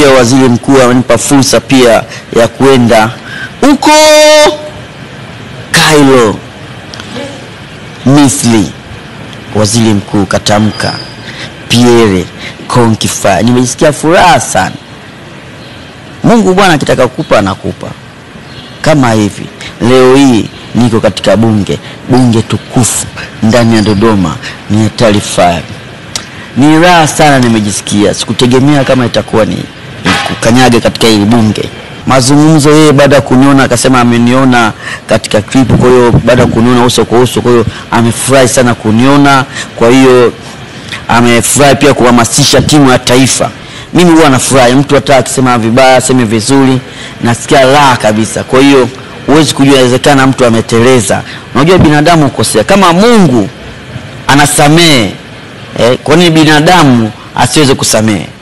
pia waziri mkuu amenipa fursa pia ya kuenda huko Kairo, Misri. Waziri mkuu katamka Pierre Konkifa, nimejisikia furaha sana. Mungu Bwana akitaka kukupa anakupa. Kama hivi leo hii niko katika bunge bunge tukufu ndani ya Dodoma, ni taarifa ni raha sana, nimejisikia. Sikutegemea kama itakuwa ni ni kukanyaga katika hili bunge. Mazungumzo yeye baada ya kuniona akasema ameniona katika clip, kwa hiyo baada ya kuniona uso kwa uso, kwa hiyo amefurahi sana kuniona, kwa hiyo amefurahi pia kuhamasisha timu ya taifa. Mimi huwa nafurahi, mtu hata akisema vibaya aseme vizuri, nasikia raha kabisa. Kwa hiyo huwezi kujua, inawezekana mtu ameteleza. Unajua binadamu hukosea, kama Mungu anasamehe eh, kwa nini binadamu asiweze kusamehe?